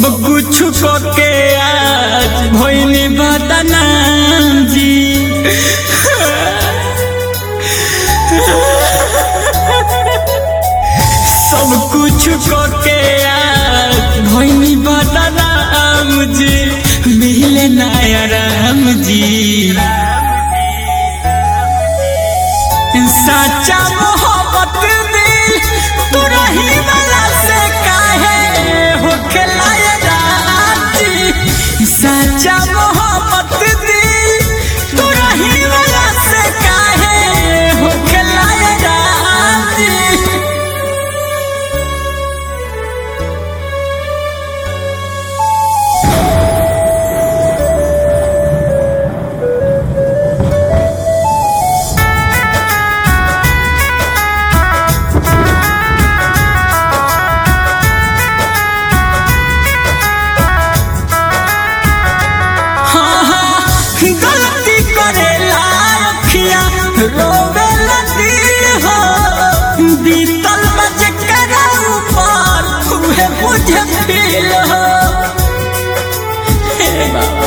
सब कुछ को के आज भइनी बदनाम जी सब कुछ को के आज भइनी बदनाम जी मिले नया राम जी सच्चा मोहब्बत दिल तू रही वाला से काहे हो खिलाए राजी सच्चा मोहब्बत दिल तू रही वाला से काहे हो खिलाए राजी हाँ, हाँ, गलती करेला अखिया रोवेला दिल हो बीतल बज करा ऊपर उहे मुझे फील हो हे बाबा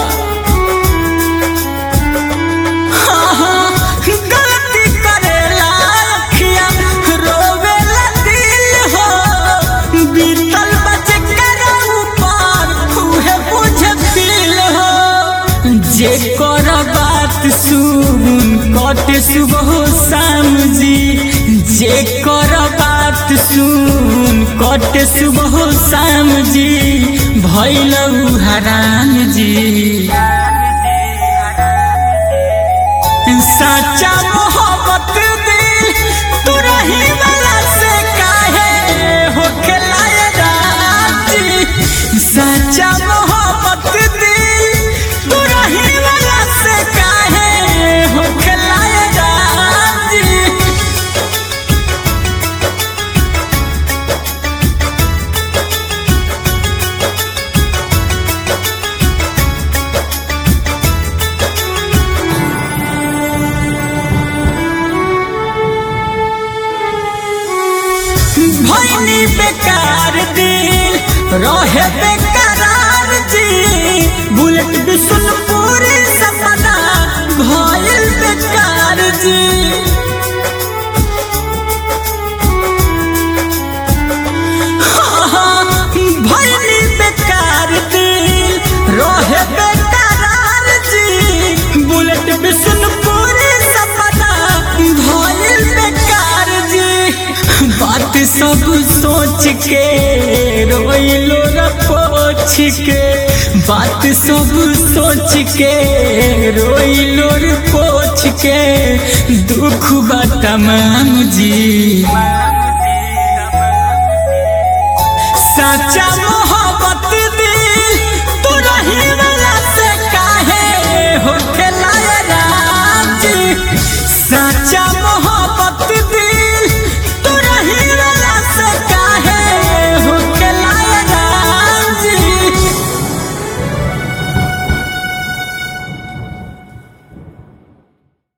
हाँ, हाँ, गलती करेला अखिया रोवेला दिल हो बीतल बज करा ऊपर उहे मुझे फील हो जे कर बात सुन कट सुबह शाम जी जे कर बात सुन कट सुबह शाम जी भैलऊ हराम जी सच्चा मोहब्बत दिल तू रही वाला से काहे हो खिलाए राजी सच्चा मोहब्बत दिल तू रही वाला से काहे हो खिलाए राजी भैनी बेकार दिल रहे बेकरार जी बुलेट बिशुनपुर सपना भइल बेकार जी भैनी बेकार दिल रहे बेकरार जी बुलेट बिशुनपुर सपना भइल बेकार जी बात सब सोच के रोइलो र पोछ के बात सब सोच के रोइलो र पोछ के दुख बा तमाम जी सच्चा मोहब्बत